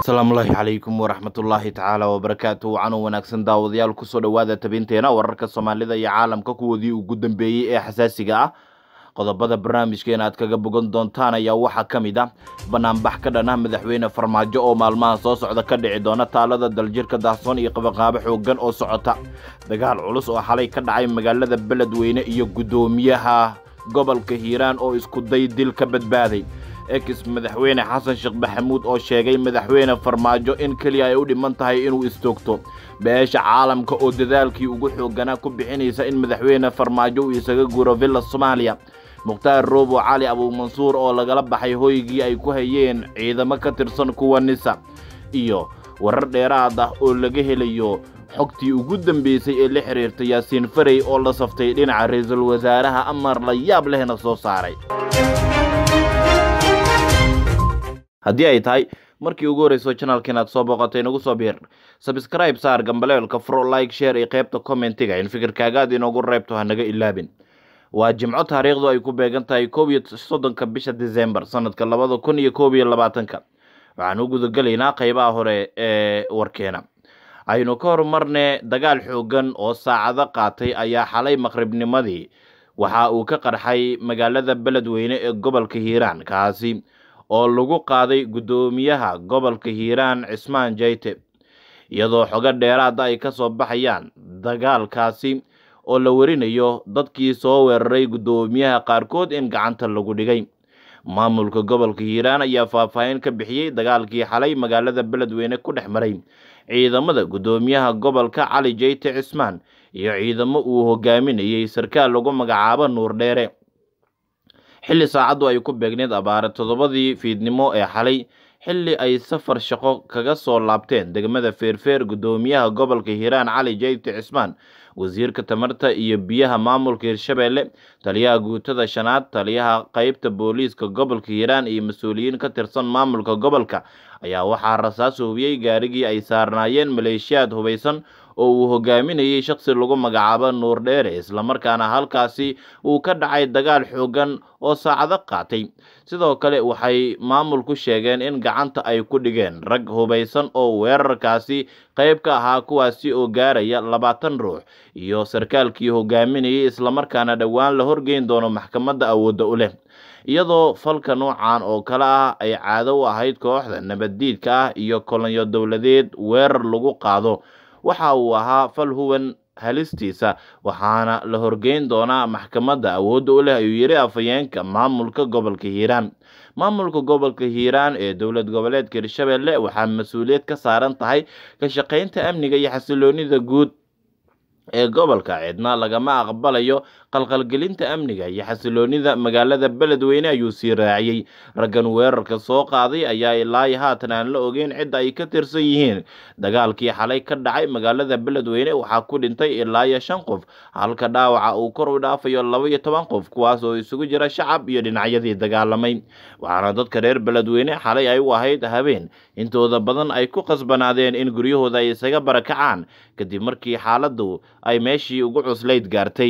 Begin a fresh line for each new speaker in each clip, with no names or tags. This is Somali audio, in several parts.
asalaamullaahi calaykum waraxmatullaahi tacaala wabarakaatu wacanuu wanaagsan daawadayaal kusoo dhowaada tabinteena wararka soomaalida iyo caalamka kuwoodii ugu dambeeyey ee xasaasiga ah qodobada barnaamijkeena aad kaga bogan doontaan ayaa waxaa ka mid ah banaanbax ka dhan ah madaxweyne farmaajo oo maalmaha soo socda ka dhici doona taalada daljirka daahsoon iyo qabaqaabo xoogan oo socota dagaal culus oo xalay ka dhacay magaalada beledweyne iyo guddoomiyaha gobolka hiiraan oo isku day dil ka badbaaday ex madaxweyne xasan sheekh maxamuud oo sheegay madaxweyne farmaajo in keliya ay u dhiman tahay inuu istoogto beesha caalamka oo dadaalkii ugu xooganaa ku bixinaysa in madaxweyne farmaajo uu isaga guuro villa soomaaliya mukhtaar roobo cali abuumansuur oo lagala baxay hoygii ay ku hayeen ciidamo ka tirsan kuwa nisa iyo warar dheeraad ah oo laga helayo xogtii ugu dambeysay ee la xiriirta yaasiin farey oo la saftay dhinaca ra-iisul wasaaraha amar la yaab lehna soo saaray haddii ay tahay markii ugu horreyso janalkan aad soo booqatay nagu soo biir sabscribe saar gambaleelka fro like share iyo qaybta commentiga in fikirkaagaad inoogu reebto hanaga ilaabin waa jimco taariikhdu ay ku beegan tahay koob iyo soddonka bisha december sanadka labada kun iyo koob iyo labaatanka waxaan u gudagelaynaa qaybaha hore ee warkeena aynu ka horumarne dagaal xoogan oo saacado qaatay ayaa xalay maqribnimadii waxa uu ka qarxay magaalada beledweyne ee gobolka hiiraan kaasi oo lagu qaaday guddoomiyaha gobolka hiiraan cismaan jayte iyadoo xogo dheeraada ay ka soo baxayaan dagaalkaasi oo la warinayo dadkii soo weeraray guddoomiyaha qaarkood in gacanta lagu dhigay maamulka gobolka hiiraan ayaa faahfaahin ka bixiyey dagaalkii xalay magaalada beledweyne ku dhex maray ciidamada guddoomiyaha gobolka cali jayte cismaan iyo ciidamo uu hogaaminayey sarkaal lagu magacaabo nuur dheere xilli saacaddu ay ku beegneed abaare toddobadii fiidnimo ee xalay xilli ay safar shaqo kaga soo laabteen degmada feerfeer guddoomiyaha gobolka hiiraan cali jayte cismaan wasiirka tamarta iyo biyaha maamulka hirshabeelle taliyaha guutada shanaad taliyaha qeybta booliiska gobolka hiiraan iyo mas-uuliyiin ka tirsan maamulka gobolka ayaa waxaa rasaas hubiyey gaarigii ay saarnaayeen maleeshiyaad hubaysan oo uu hogaaminayey shakhsi lagu magacaabo nuur dheere islamarkaana halkaasi uu ka dhacay dagaal xoogan oo saacado qaatay sidoo kale waxay maamulku sheegeen in gacanta ay ku dhigeen rag hubaysan oo weerarkaasi qayb ka ahaa kuwaasi oo gaaraya labaatan ruux iyo sarkaalkii hogaaminayay islamarkaana dhowaan la horgeyn doono maxkamadda awoodda u leh iyadoo falka noocan oo kale ah ay caado u ahayd kooxda nabaddiidka ah iyo kolonyo dowladeed weerar lagu qaado waxa uu ahaa fal huwan halistiisa waxaana la horgeyn doonaa maxkamadda awoodda u leh ayuu yidhi afhayeenka maamulka gobolka hiiraan maamulka gobolka hiiraan ee dowlad goboleedka hirshabeelle waxaa mas-uuliyad ka saaran tahay ka shaqaynta amniga iyo xasiloonida guud ee gobolka cidna lagama aqbalayo qalqalgelinta amniga iyo xasiloonida magaalada beledweyne ayuu sii raaciyey raggan weerarka soo qaaday ayaa ilaa haatan aan la ogeyn cidda ay ka tirsan yihiin dagaalkii xalay ka dhacay magaalada beledweyne waxaa ku dhintay ilaa iyo shan qof halka dhaawaca uu kor u dhaafayo laba iyo toban qof kuwaas oo isugu jira shacab iyo dhinacyadii dagaalamay waxaana dadka reer beledweyne xalay ay u ahayd habeen intooda badan ay ku qasbanaadeen in guryahooda ay isaga barakacaan kadib markii xaaladdu ay meeshii ugu cuslayd gaartay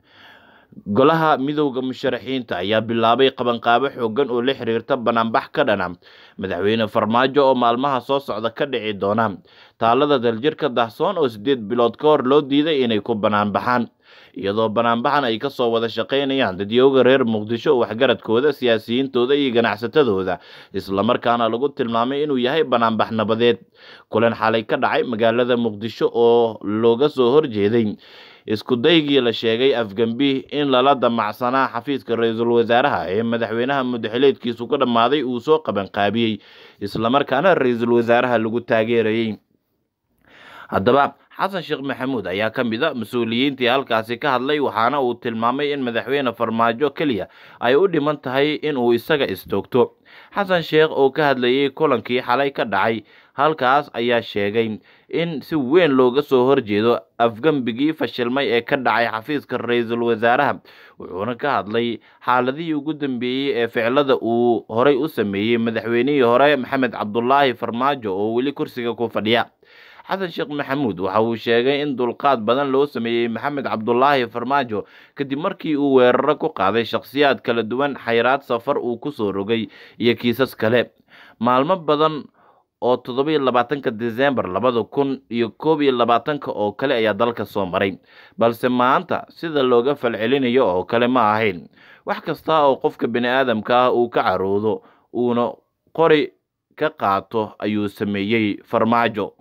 golaha midowda musharaxiinta ayaa bilaabay qabanqaabo xoogan oo la xiriirta banaanbax ka dhana madaxweyne farmaajo oo maalmaha soo socda ka dhici doona taalada daljirka dahsoon oo siddeed bilood ka hor loo diiday inay ku banaanbaxaan iyadoo banaanbaxan ay kasoo wada shaqaynayaan dadyooga reer muqdisho waxgaradkooda siyaasiyiintooda iyo ganacsatadooda islamarkaana lagu tilmaamay inuu yahay banaanbax nabadeed kulan xalay ka dhacay magaalada muqdisho oo looga soo horjeeday isku daygii la sheegay afgembi in lala damacsanaa xafiiska ra-iisul wasaaraha ee madaxweynaha mudaxileedkiisu ka dhammaaday uu soo qabanqaabiyey islamarkaana ra-iisul wasaaraha lagu taageerayey haddaba xasan sheekh maxamuud ayaa ka mid a mas-uuliyiintii halkaasi ka hadlay waxaana uu tilmaamay in madaxweyne farmaajo keliya ay u dhiman tahay inuu isaga istoogto xasan sheekh oo ka hadlayey kulankii xalay ka dhacay halkaas ayaa sheegay in si weyn looga soo horjeedo afgembigii fashilmay ee ka dhacay xafiiska ra-iisul wasaaraha wuxuuna ka hadlay xaaladihii ugu dambeeyey ee ficilada uu horey u sameeyey madaxweynihii hore maxamed cabdulaahi farmaajo oo weli kursiga ku fadhiya xasan sheekh maxamuud waxa uu sheegay in dulqaad badan loo sameeyey maxamed cabdulaahi farmaajo kadib markii uu weeraro ku qaaday shakhsiyaad kala duwan xayraad safar uu ku soo rogay iyo kiisas kale maalmo badan oo toddoba iyo labaatanka disembar labada kun iyo koob iyo labaatanka oo kale ayaa dalka soo maray balse maanta sida looga falcelinayo oo kale ma ahayn wax kasta oo qofka bini aadamka ah uu ka caroodo uuna qori ka qaato ayuu sameeyey farmaajo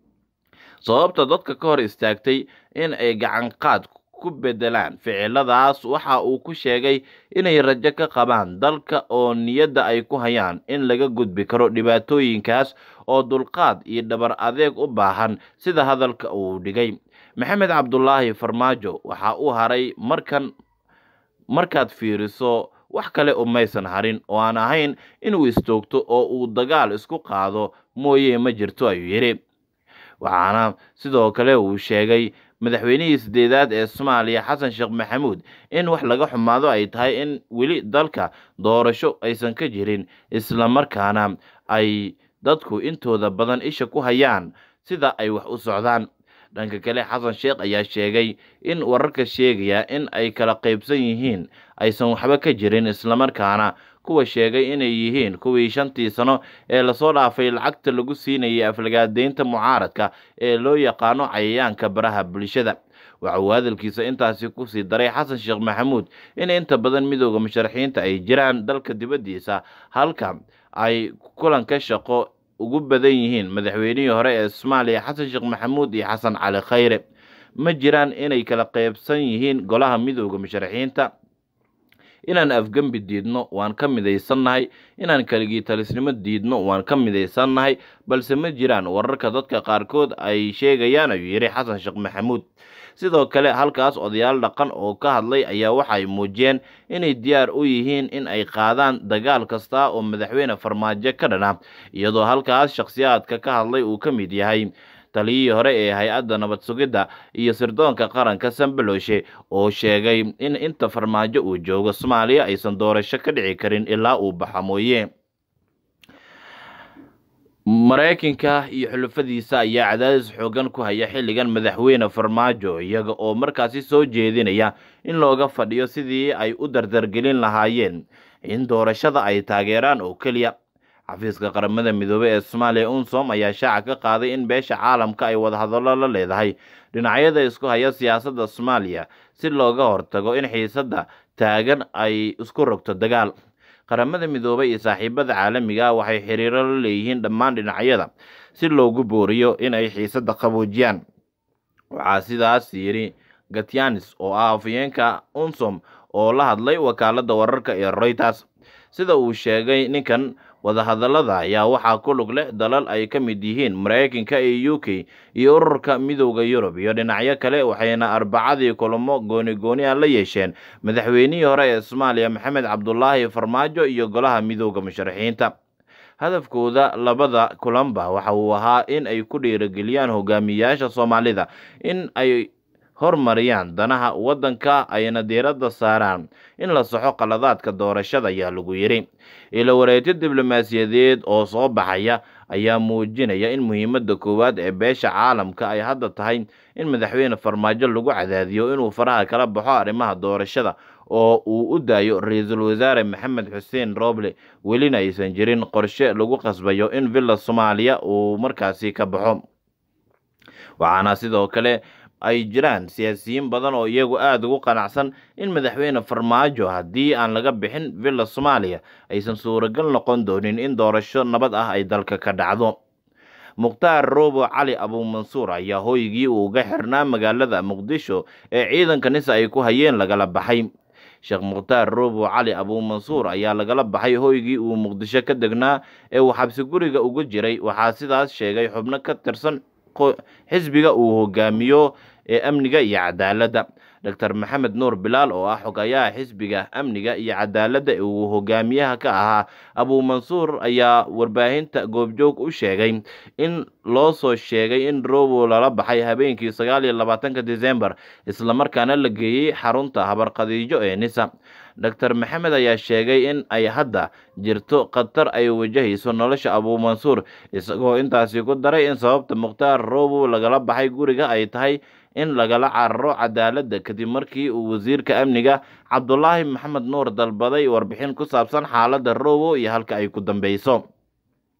sababta dadka ka hor istaagtay in ay gacan qaad ku bedelaan ficiladaas waxa uu ku sheegay inay rajo ka qabaan dalka oo niyadda ay ku hayaan in laga gudbi karo dhibaatooyinkaas oo dulqaad iyo dhabar adeeg u baahan sida hadalka uu dhigay maxamed cabdulaahi farmaajo waxa uu haray markan markaad fiiriso wax kale umaysan harin oo aan ahayn inuu istoogto oo uu dagaal isku qaado mooye ma jirto ayuu yidhi waxaana sidoo kale uu sheegay madaxweynihii sideedaad ee soomaaliya xasan sheekh maxamuud in wax laga xumaado ay tahay in weli dalka doorasho aysan ka jirin islamarkaana ay dadku intooda badan isha ku hayaan sida ay wax u socdaan dhanka kale xasan sheekh ayaa sheegay in wararka sheegaya in ay kala qaybsan yihiin aysan waxba ka jirin islamarkaana kuwa sheegay inay yihiin kuwii shantii sano ee lasoo dhaafay lacagta lagu siinayay aflagaadeynta mucaaradka ee loo yaqaano cayayaanka baraha bulshada waxa uu hadalkiisa intaasi kusii daray xasan sheekh maxamuud in inta badan midooda musharaxiinta ay jiraan dalka dibaddiisa halka ay kulanka shaqo ugu badan yihiin madaxweynihii hore ee soomaaliya xasan sheekh maxamuud iyo xasan cali khayre ma jiraan inay kala qaybsan yihiin golaha midooda musharaxiinta inaan afgembi diidno waan ka midaysannahay inaan keligii talisnimo diidno waan ka midaysannahay balse ma jiraan wararka dadka qaarkood ay sheegayaan ayuu yidhi xasan sheekh maxamuud sidoo kale halkaas odayaal dhaqan oo ka hadlay ayaa waxay muujiyeen inay diyaar u yihiin in ay qaadaan dagaal kasta oo madaxweyne farmaajo ka dhana iyadoo halkaas shakhsiyaadka ka hadlay uu ka mid yahay taliyihii hore ee hay-adda nabad sugidda iyo sirdoonka qaranka sambaloshe oo sheegay in inta farmaajo uu joogo soomaaliya aysan doorasho ka dhici karin ilaa uu baxa mooye maraykanka iyo xulufadiisa ayaa cadaadis xoogan ku haya xilligan madaxweyne farmaajo iyaga oo markaasi soo jeedinaya in looga fadhiyo sidii ay u dardargelin lahaayeen in doorashada ay taageeraan oo keliya xafiiska qaramada midoobey ee soomaaliya unsom ayaa shaaca ka qaaday in beesha caalamka ay wadahadallo la leedahay dhinacyada isku haya siyaasadda soomaaliya si looga hortago in xiisadda taagan ay isku rogto dagaal qaramada midoobey iyo saaxiibada caalamiga ah waxay xiriiro la leeyihiin dhammaan dhinacyada si loogu booriyo in ay xiisadda qaboojiyaan waxaa sidaas yidhi gatyanis oo ah afayeenka unsom oo la hadlay wakaaladda wararka ee reuters sida uu sheegay ninkan wadahadallada ayaa waxaa ku lug leh dalal ay ka mid yihiin maraykanka iyo u k iyo ururka midowda yurub iyo dhinacyo kale waxayna arbacadii kulamo gooni gooni a la yeesheen madaxweynihii hore ee soomaaliya maxamed cabdulaahi farmaajo iyo golaha midowda musharaxiinta hadafkooda labada kulanba waxa uu ahaa in ay ku dhiirigeliyaan hogaamiyayaasha soomaalida in ay hormariyaan danaha waddanka ayna diiradda saaraan in la saxo qaladaadka doorashada ayaa lagu yidhi ilo wareegyo diblomaasiyadeed oo soo baxaya ayaa muujinaya in muhiimadda koowaad ee beesha caalamka ay hadda tahay in madaxweyne farmaajo lagu cadaadiyo inuu faraha kala baxo arrimaha doorashada oo uu u daayo ra-iisul wasaare maxamed xuseen roble welina aysan jirin qorshe lagu qasbayo in villa soomaaliya uu markaasi ka baxo waxaana sidoo kale ay jiraan siyaasiyiin badan oo iyagu aada ugu qanacsan in madaxweyne farmaajo haddii aan laga bixin villa soomaaliya aysan suuragal noqon doonin in doorasho nabad ah ay dalka ka dhacdo mukhtaar roobo cali abuumansuur ayaa hooygii uu uga xirnaa magaalada muqdisho ee ciidanka nisa ay ku hayeen lagala baxay sheekh mukhtaar roobo cali abuumansuur ayaa lagala baxay hooygii uu muqdisho ka degnaa ee uu xabsi guriga ugu jiray waxaa sidaas sheegay xubno ka tirsan xisbiga uu hogaamiyo ee amniga iyo cadaaladda doctor maxamed nuur bilaal oo ah xogayaha xisbiga amniga iyo cadaaladda ee uu hogaamiyaha ka ahaa abuumansuur ayaa warbaahinta goobjoog u sheegay in loo soo sheegay in robo lala baxay habeenkii sagaal iyo labaatanka disembar islamarkaana la geeyey xarunta habarqadiijo ee nisa doctor maxamed ayaa sheegay in ay hadda jirto khatar ay wajahayso nolosha abuumansuur isagoo intaasi ku daray in sababta mukhtaar robo lagala baxay guriga ay tahay in lagala cararo cadaaladda kadib markii uu wasiirka amniga cabdulaahi maxamed nuur dalbaday warbixin ku saabsan xaaladda robo iyo halka ay ku dambeyso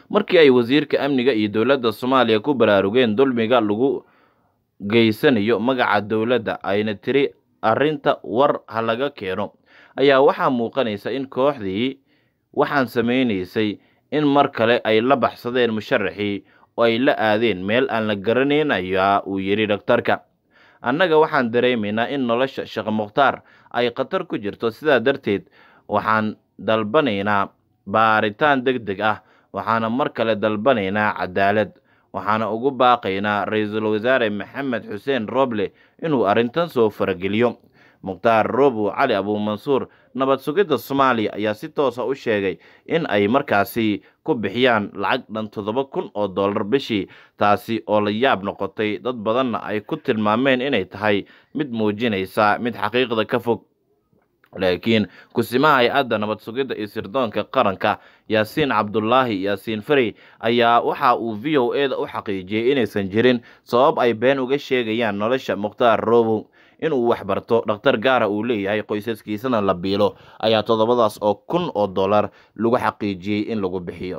markii ay wasiirka amniga iyo dowladda soomaaliya ku baraarugeen dulmiga lagu geysanayo magaca dowladda ayna tiri arrinta war ha laga keeno ayaa waxaa muuqanaysa in kooxdii waxaan samaynaysay in mar kale ay la baxsadeen musharaxii oo ay la aadeen meel aan la garanayn ayaa uu yidhi dhaktarka annaga waxaan dareemaynaa in nolosha sheekh mukhtaar ay khatar ku jirto sidaa darteed waxaan dalbanaynaa baaritaan deg deg ah waxaana mar kale dalbanaynaa cadaalad waxaana ugu baaqaynaa ra-iisul wasaare maxamed xuseen roble inuu arrintan soo farageliyo mukhtaar robow cali abuumansuur nabad sugidda soomaaliya ayaa si toosa u sheegay in ay markaasi ku bixiyaan lacag dhan toddoba kun oo dollar bishii taasi oo la yaab noqotay dad badanna ay ku tilmaameen inay tahay mid muujinaysa mid xaqiiqda ka fog laakiin kusimaha hay-adda nabad sugidda iyo sirdoonka qaranka yaasiin cabdulaahi yaasiin farey ayaa waxa uu v o e da u xaqiijiyey inaysan jirin sabab ay been uga sheegayaan nolosha mukhtaar robow inuu waxbarto dhakhtar gaara uu leeyahay qoysaskiisana la biilo ayaa toddobadaas oo kun oo dollar lagu xaqiijiyey in lagu bixiyo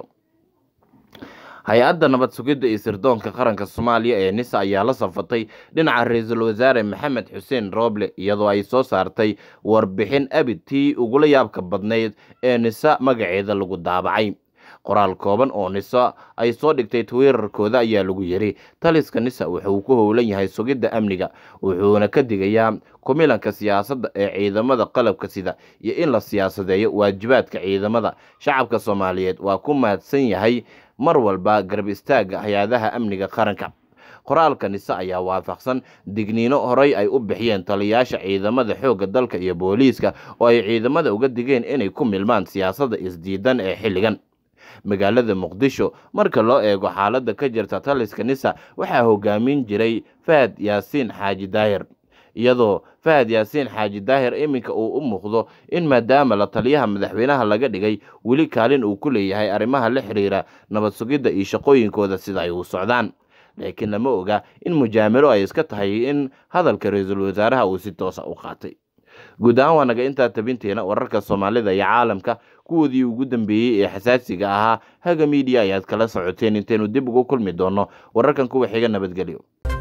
hay-adda nabad sugidda iyo sirdoonka qaranka soomaaliya ee nisa ayaa la safatay dhinaca ra-iisul wasaare maxamed xuseen roble iyadoo ay soo saartay warbixin abid tii ugula yaabka badnayd ee nisa magaceeda lagu daabacay qoraal kooban oo nisa ay soo dhigtay twitter-kooda ayaa lagu yidhi taliska nisa wuxuu ku howlan yahay sugidda amniga wuxuuna ka digayaa kumilanka siyaasadda ee ciidamada qalabka sida iyo in la siyaasadeeyo waajibaadka ciidamada shacabka soomaaliyeed waa ku mahadsan yahay mar walba garab istaagga hay-adaha amniga qaranka qoraalka nise ayaa waafaqsan digniino horey ay u bixiyeen taliyayaasha ciidamada xoogga dalka iyo booliiska oo ay ciidamada uga digeen inay ku milmaan siyaasadda isdiidan ee xilligan magaalada muqdisho marka loo eego xaaladda ka jirta taliska nisa waxaa hogaamin jiray fahad yaasiin xaaji daahir iyadoo fahad yaasiin xaaji daahir iminka uu u muuqdo in maadaama la taliyaha madaxweynaha laga dhigay weli kaalin uu ku leeyahay arrimaha la xiriira nabad sugidda iyo shaqooyinkooda sida ay u socdaan laakiin lama oga in mujaamilo ay iska tahay in hadalka ra-iisul wasaaraha uu si toosa u qaatay guud ahaan waa naga intaa tabinteena wararka soomaalida iyo caalamka kuwoodii ugu dambeeyey ee xasaasiga ahaa haga miidiya ayaad kala socoteen intaynu dib ugu kulmi doonno wararkan kuwa xiga nabadgelyo